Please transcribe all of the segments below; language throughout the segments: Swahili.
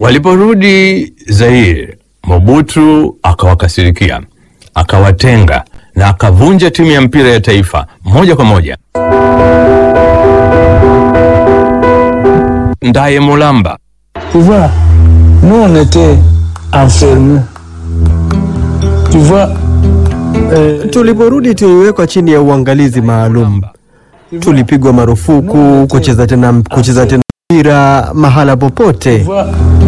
Waliporudi Zaire, Mobutu akawakasirikia, akawatenga na akavunja timu ya mpira ya taifa moja kwa moja. Ndaye Mulamba Tu vois, nous on était enfermés. Tu vois, euh, Tuliporudi tuliwekwa chini ya uangalizi maalum. Tulipigwa marufuku kucheza tena kucheza tena mpira mahala tu popote. vois,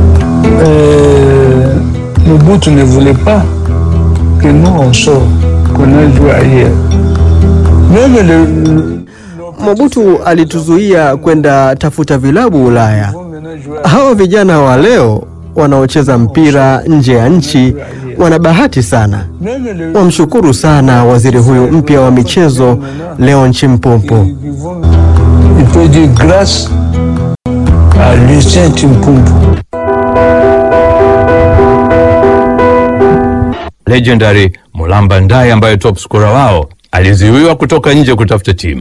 euh, Mobutu ne voulait pas que nous on sorte, qu'on aille jouer ailleurs. Même le, le- Mobutu alituzuia kwenda tafuta vilabu Ulaya. vont maintenant jouer Hawa vijana wa leo wanaocheza mpira nje ya nchi wana bahati sana. Même le, Wamshukuru sana waziri huyu mpya wa michezo Leon Chimpumpu. ils vont- il peut dire grâce à Lucien Timpumpu. legendary Mulamba Ndaye ambaye top scorer wao alizuiwa kutoka nje kutafuta timu.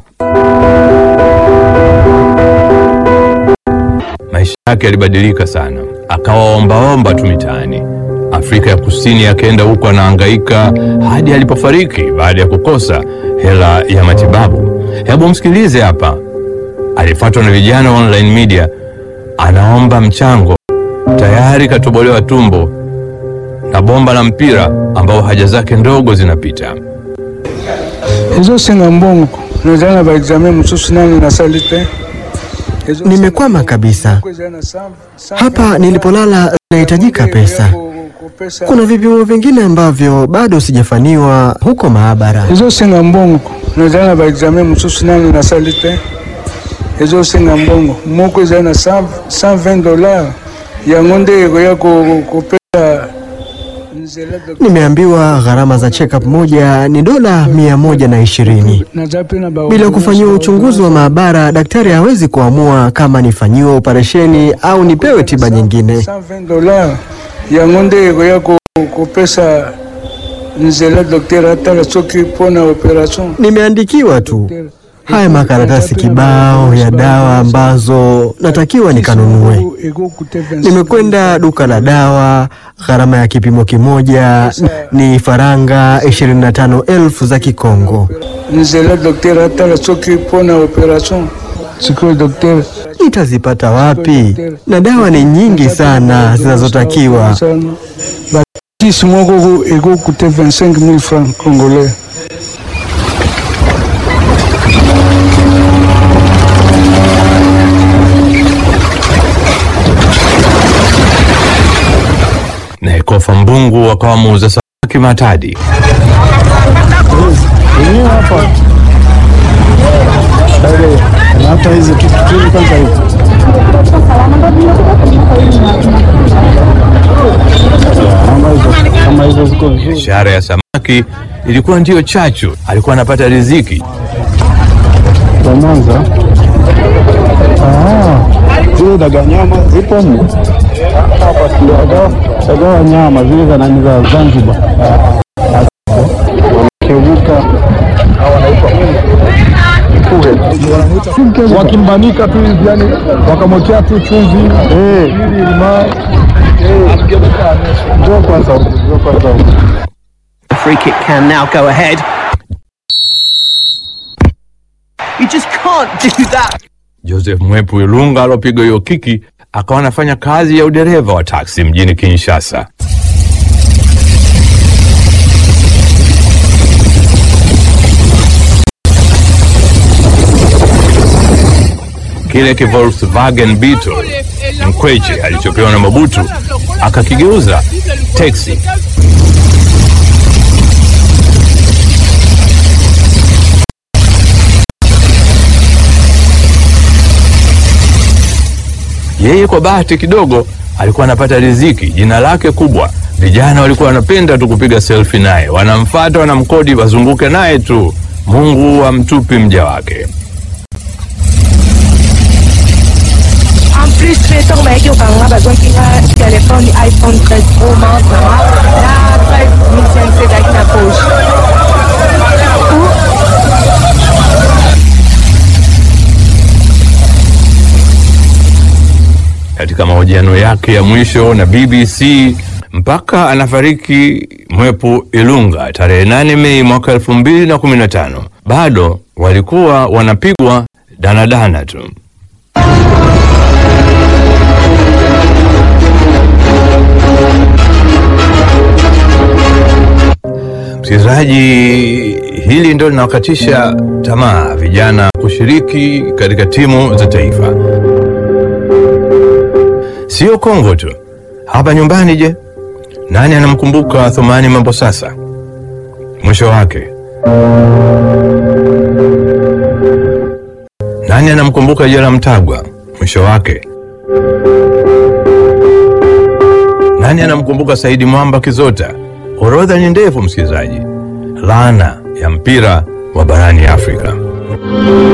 Maisha yake yalibadilika sana, akawa ombaomba tu mitaani. Afrika ya Kusini akaenda huko anahangaika hadi alipofariki baada ya kukosa hela ya matibabu. Hebu msikilize hapa, alifuatwa na vijana wa online media, anaomba mchango, tayari katobolewa tumbo na bomba la mpira ambao haja zake ndogo zinapita. ezosenga mbongo nazala na baexamen mosusu nano nasali te Ezosenga Nimekwama kabisa. mbongo ezala na cent- cent Hapa vingt nilipolala zinahitajika dollars ya pesa. ko- kopesa. Kuna vipimo vingine ambavyo bado sijafaniwa huko maabara. ezosenga mbongo nazala na baexamen mosusu nano nasali te ezosenga mbongo moko ezala na 120 dollars yango nde ekoya ko- kopesa nzela doc- Nimeambiwa gharama za check-up moja ni dola mia moja na ishirini. naza pe na ba- Bila kufanyiwa uchunguzi wa maabara, daktari hawezi kuamua kama nifanyiwe operesheni au nipewe tiba nyingine. 120 dollars yango nde ekoya ko- kopesa nzela dokter atala soki mpona operation Nimeandikiwa tu haya makaratasi kibao ya dawa ambazo natakiwa nikanunue. Nimekwenda duka la dawa, gharama ya kipimo kimoja ni faranga 25,000 za Kikongo. nzela dokter atala soki mpona operation sikoyo dokter Nitazipata wapi? Na dawa ni nyingi sana zinazotakiwa. kisi moko ekokute 25 000 francs congolais Na Ekofa Mbungu akawa muuza samaki Matadi. hata hizi tutu kwanza hivi kama hizo ziko vizuri Biashara ya samaki ilikuwa ndiyo chachu, alikuwa anapata riziki. za Mwanza. Ah, zile daga nyama zipo mno hapa, daga daga wa nyama zile za nani za Zanzibar, kevuka wakimbanika tu hivi, yani wakamwekea tu chumvi ili limao. Njoo kwanza huku, njoo kwanza huku. The free kick can now go ahead. You just can't do that. Joseph Mwepu Ilunga alopiga hiyo kiki akawa anafanya kazi ya udereva wa taksi mjini Kinshasa. Kile ki Volkswagen Beetle Mkweche alichopewa na Mobutu akakigeuza teksi. Yeye kwa bahati kidogo alikuwa anapata riziki, jina lake kubwa. Vijana walikuwa wanapenda tu kupiga selfie naye, wanamfata, wanamkodi, wazunguke naye tu. Mungu amtupi mja wake. En plus, Twitter maiki okanga bazwaki nga telefone iphone 13 pro max na 5500 ezalaki na poche katika mahojiano yake ya mwisho na BBC mpaka anafariki Mwepu Ilunga tarehe 8 Mei mwaka 2015 bado walikuwa wanapigwa danadana tu. Msikilizaji, hili ndio linawakatisha tamaa vijana kushiriki katika timu za taifa. Sio Kongo tu, hapa nyumbani. Je, nani anamkumbuka Thumani Mambo sasa? Mwisho wake nani anamkumbuka Jela Mtagwa? Mwisho wake nani anamkumbuka Saidi Mwamba Kizota? Orodha ni ndefu, msikilizaji. Laana ya mpira wa barani Afrika.